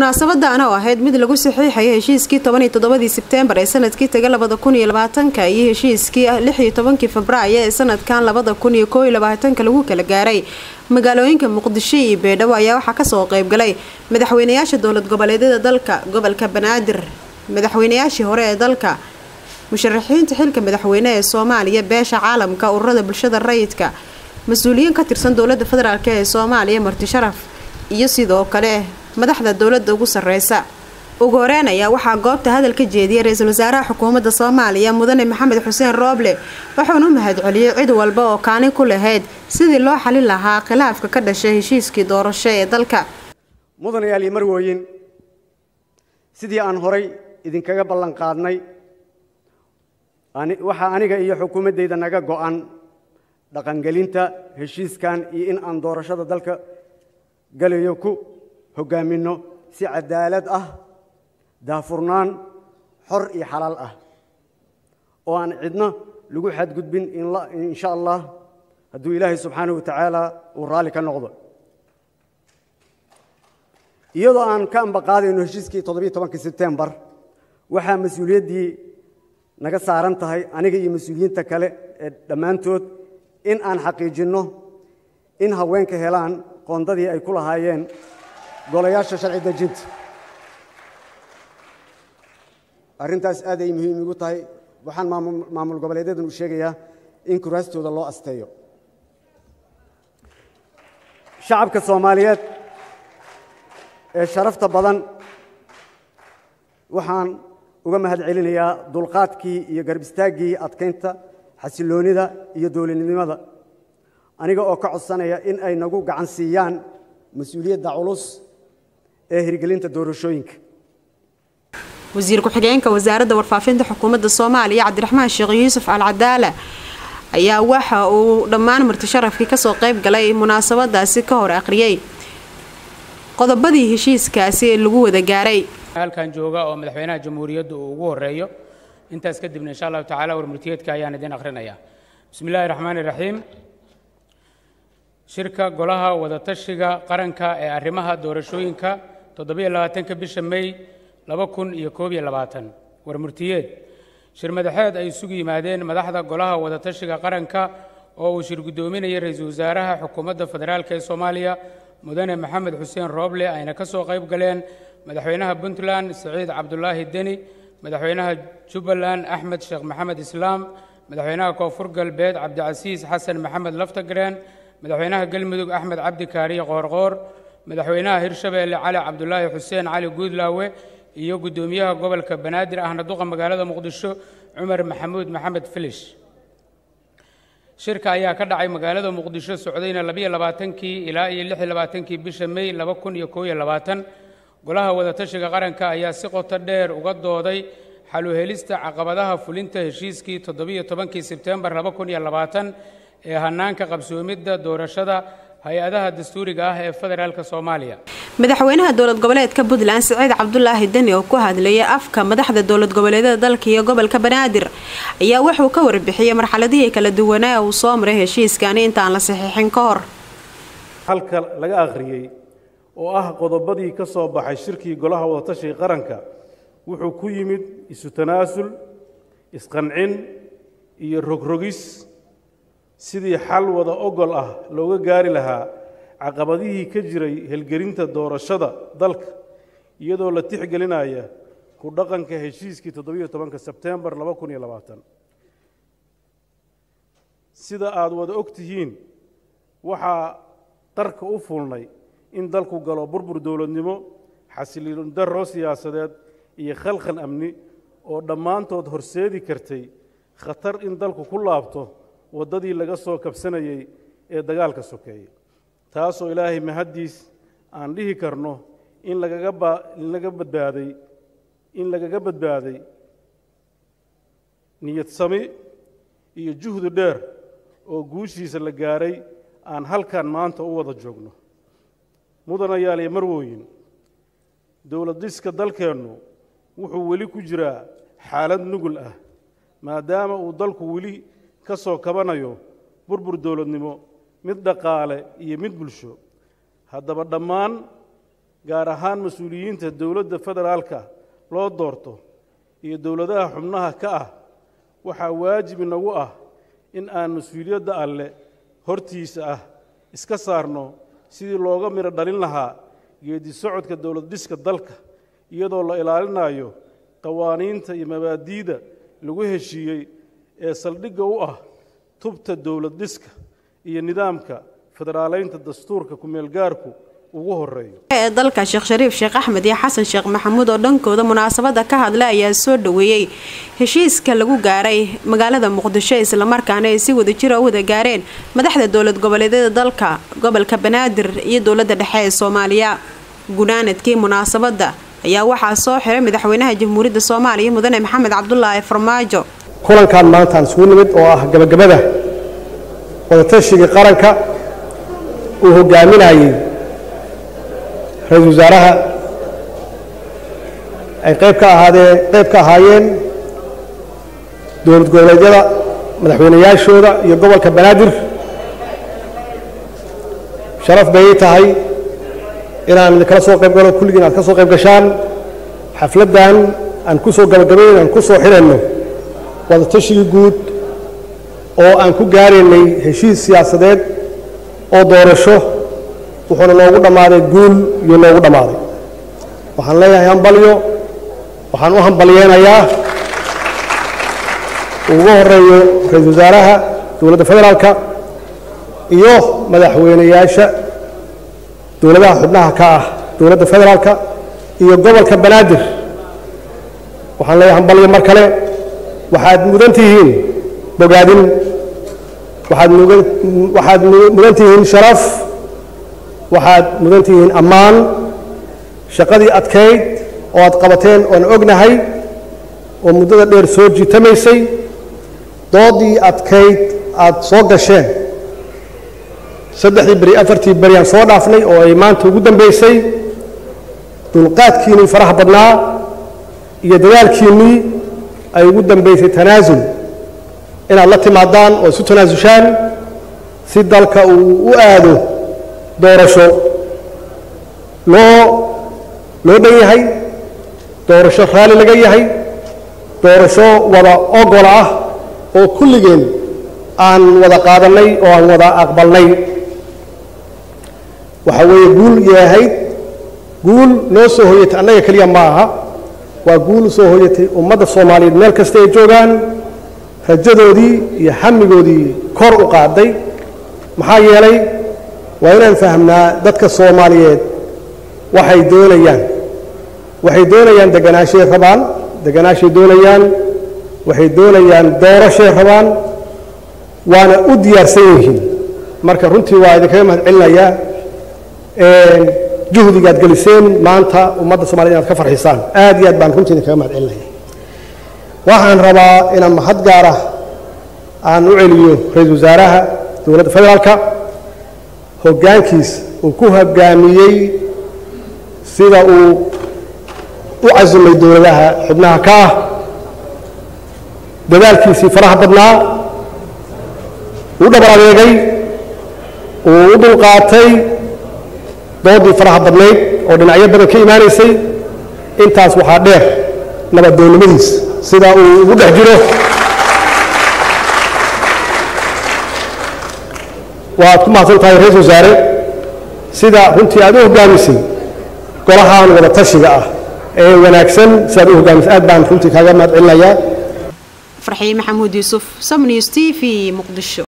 munaasabadan oo ahayd mid lagu saxiixaya heshiiskii toban iyo toddobadii sebteembar ee sanadkii taga labada kun iyo labaatanka iyo heshiiskii lix iyo tobankii febraayo ee sanadkan labada kun iyo koo iyo labaatanka lagu kala gaaray magaalooyinka muqdisho iyo beedhabo ayaa waxaa kasoo qeybgalay madaxweynayaasha dowlad goboleedyada dalka gobolka banaadir madaxweynayaashii hore ee dalka musharaxiinta xilka madaxweyne ee soomaaliya beesha caalamka ururada bulshada rayidka mas-uuliyiin ka tirsan dowlada federaalk ee soomaaliya marti sharaf iyo sidoo kale madaxda dowlada ugu sareysa ugu horeyn ayaa waxaa goobta hadal ka jeediyay ra-iisul wasaaraha xukuumadda soomaaliya mudane maxamed xuseen rooble wuxuuna u mahadceliyey cid walba oo kaalin ku lahayd sidii loo xalin lahaa khilaafka ka dhashay heshiiskii doorasho ee dalka mudanayaal iyo marwooyin sidii aan horay idinkaga ballan qaadnay waxaa aniga iyo xukuumaddayda naga go'an dhaqangelinta heshiiskan iyo in aan doorashada dalka galayo ku hoggaaminno si cadaalad ah daafurnaan xor iyo xalaal ah oo aan cidno lagu xadgudbin insha allah hadduu ilaahay subxaanahu wa tacaala uu raalli ka noqdo iyadoo aan ka ambaqaadayno heshiiskii toddobiyo tobankii sebtembar waxaa mas-uuliyaddii naga saaran tahay aniga iyo mas-uuliyiinta kale ee dhammaantood in aan xaqiijinno in haweenka helaan qoondadii ay ku lahaayeen golayaasha sharci dejinta arrintaas aad ay muhiim igu tahay waxaan maamul goboleedyadan u sheegayaa in kuraastooda loo asteeyo shacabka soomaaliyeed ee sharafta badan waxaan uga mahad celinayaa dulqaadkii iyo garb istaaggii adkaynta xasiloonida iyo dowladnimada aniga oo ka codsanaya in ay nagu gacan siiyaan mas-uuliyadda culus ee hirgelinta doorashooyinka wasiir ku-xigeenka wasaaradda warfaafinta xukuumadda soomaaliya cabdiraxmaan sheekh yuusuf al cadaala ayaa waxa uu dhammaan marti sharafkii kasoo qeyb galay munaasabadaasi ka hor akhriyey qodobadii heshiiskaasi lagu wada gaaray halkan jooga oo madaxweynaha jamhuuriyadda uu ugu horeeyo intaas kadibna insha allahu tacala warmurtiyeedka ayaan idin akhrinayaa bismi illaahi raxmaan iraxiim shirka golaha wadatashiga qaranka ee arrimaha doorashooyinka toddobiyo labaatanka bisha mey laba kun iyo koob iyo labaatan warmurtiyeed shir madaxeed ay isugu yimaadeen madaxda golaha wadatashiga qaranka oo uu shir guddoominayay ra-iisul wasaaraha xukuumadda federaalk ee soomaaliya mudane maxamed xuseen rooble ayna ka soo qayb galeen madaxweynaha puntland siciid cabdulaahi deni madaxweynaha jubbaland axmed sheekh maxamed islaam madaxweynaha koonfur galbeed cabdicasiis xasan maxamed laftagreen madaxweynaha galmudug axmed cabdi kaariye qoorqoor madaxweynaha hirshabeelle cali cabdulaahi xuseen cali guudlaawe iyo guddoomiyaha gobolka banaadir ahna duqa magaalada muqdisho cumar maxamuud maxamed filish shirka ayaa ka dhacay magaalada muqdisho socdayna labiyo labaatankii ilaa iyo lix iyo labaatankii bisha mey laba kun iyo koob iyo labaatan golaha wadatashiga qaranka ayaa si qoto dheer uga dooday xaluhelista caqabadaha fulinta heshiiskii toddobiyo tobankii sebtembar laba kun iyo labaatan ee hanaanka qabsoomidda doorashada hay-adaha dastuuriga ah ee federaalk soomaaliya madaxweynaha dowlad goboleedka puntland siciid cabdulaahi deni oo ku hadlayay afka madaxda dowlad goboleedyada dalka iyo gobolka banaadir ayaa wuxuu ka warbixiyey marxaladihii kala duwanaa uu soo maray heshiiskani intaan la saxiixin ka hor halka laga akhriyey oo ah qodobadii ka soo baxay shirkii golaha wadatashiga qaranka wuxuu ku yimid isu tanaasul isqancin iyo rogrogis sidii xal wada ogol ah looga gaari lahaa caqabadihii ka jiray helgelinta doorashada dalka iyadoo la tixgelinaya ku dhaqanka heshiiskii toddobiyo tobanka sebtembar laba kun iyo labaatan sida aada wada og tihiin waxaa qarka u fulnay in dalku galo burbur dowladnimo xasiliin darro siyaasadeed iyo khalkhal amni oo dhammaantood horseedi kartay khatar in dalku ku laabto waddadii laga soo kabsanayey ee dagaalka sokeeye taasoo ilaahay mahaddiis aan dhihi karno in lagaga ba in laga badbaaday in lagaga badbaaday niyad sami iyo juhdi dheer oo guushiisa la gaaray aan halkan maanta u wada joogno mudanayaal iyo marwooyin dowlad dhiska dalkeennu wuxuu weli ku jiraa xaalad nugul ah maadaama uu dalku weli ka soo kabanayo burbur dowladnimo mid dhaqaale iyo mid bulsho haddaba dhammaan gaar ahaan mas-uuliyiinta dowladda federaalka loo doorto iyo dowladaha xubnaha ka ah waxaa waajib inagu ah in aan mas-uuliyadda alle hortiisa ah iska saarno sidii looga midho dhalin lahaa geedi socodka dowlad dhiska dalka iyadoo la ilaalinayo qawaaniinta iyo mabaadi'da lagu heshiiyey ee saldhigga u ah tubta dowlad dhiska iyo nidaamka federaaleynta dastuurka ku-meelgaarku ugu horeeyo ee dalka sheekh shariif sheekh axmed iyo xasan sheekh maxamuud oo dhankooda munaasabada ka hadlay ayaa soo dhaweeyey heshiiska lagu gaaray magaalada muqdisho islamarkaana ay si wadajira u wada gaareen madaxda dowlad goboleedyada dalka gobolka banaadir iyo dowlada dhexe ee soomaaliya gunaanadkii munaasabada ayaa waxaa soo xiray madaxweynaha jamhuuriyadda soomaaliya mudane maxamed cabdulaahi farmaajo kulankan maantaan isugu nimid oo ah gabagabada wadatashigai qaranka uu hogaaminayey ra-iisul wasaaraha ay qayb ka ahaadeen qayb ka ahaayeen dowlad goboleedyada madaxweynayaashooda iyo gobolka banaadir sharaf bay ii tahay inaan idinkala soo qayb galo kulligiin aad ka soo qayb gashaan xafladdan aan ku soo gabagabayn aan ku soo xidhanno wadatashigai guud oo aan ku gaaraynay heshiis siyaasadeed oo doorasho wuxuuna noogu dhammaaday guul iyo noogu dhammaaday waxaan leeyahay hambalyo waxaan u hambalyeynayaa ugu horeeyo ra-iisul wasaaraha dowladda federaalka iyo madaxweynayaasha dowladaha xubnaha ka ah dowladda federaalka iyo gobolka banaadir waxaan leeyahay hambalyo mar kale waxaad mudan tihiin bogaadin waxaad mugan waxaad mudan tihiin sharaf waxaad mudan tihiin ammaan shaqadii adkayd oo aad qabateen oan ognahay oo muddada dheer soo jiitamaysay doodii adkayd aad soo gasheen saddexdii beri afartii beri aan soo dhaafnay oo ay maanta ugu dambaysay dulqaadkiinnii faraha badnaa iyo dadaalkiinnii ay ugu dambaysay tanaasul inaad la timaadaan oo isu tanaasushaan si dalka uu u aado doorasho loo loo dhan yahay doorasho raalli laga yahay doorasho wada ogola ah oo kulligeen aan wada qaadannay oo aan wada aqbalnay waxa weeye guul yahayd guul noo soo hoyatay annaga keliya ma aha waa guul soo hoyatay ummadda soomaaliyeed meel kasta ay joogaan rajadoodii iyo xamigoodii kor u qaaday maxaa yeelay waa inaan fahmnaa dadka soomaaliyeed waxay doonayaan waxay doonayaan deganaashay rabaan deganaashay doonayaan waxay doonayaan doorashay rabaan waana u diyaarsan yihiin marka runtii waa idinkaga mahad celinayaa juhdigaad geliseen maanta ummadda somaliyed inaad ka farxisaan aad iyo aad baan runtii idinkaga mahad celinaya waxaan rabaa inaan mahad gaara aan u celiyo ra-iisul wasaaraha dowladda federaalka hoggaankiis uu ku hoggaamiyey sida uu u casumay dowladaha xubnaha ka ah dadaalkiisii faraha badnaa uu dhabar adeegay uu u dulqaatay doodii faraha badnayd oo dhinacyo badan ka imaanaysay intaas waxaa dheer nabaddoonnimadiis sida uu ugu dhex jiro waad ku mahadsan tahay ra-isul wasaare sida runtii aad u hoggaamisay golahan wada tashiga ah ee wanaagsan sidaad u hoggaamisay aad baan runtii kaaga mahad celinayaa farxiye maxamuud yuusuf samnews t v muqdisho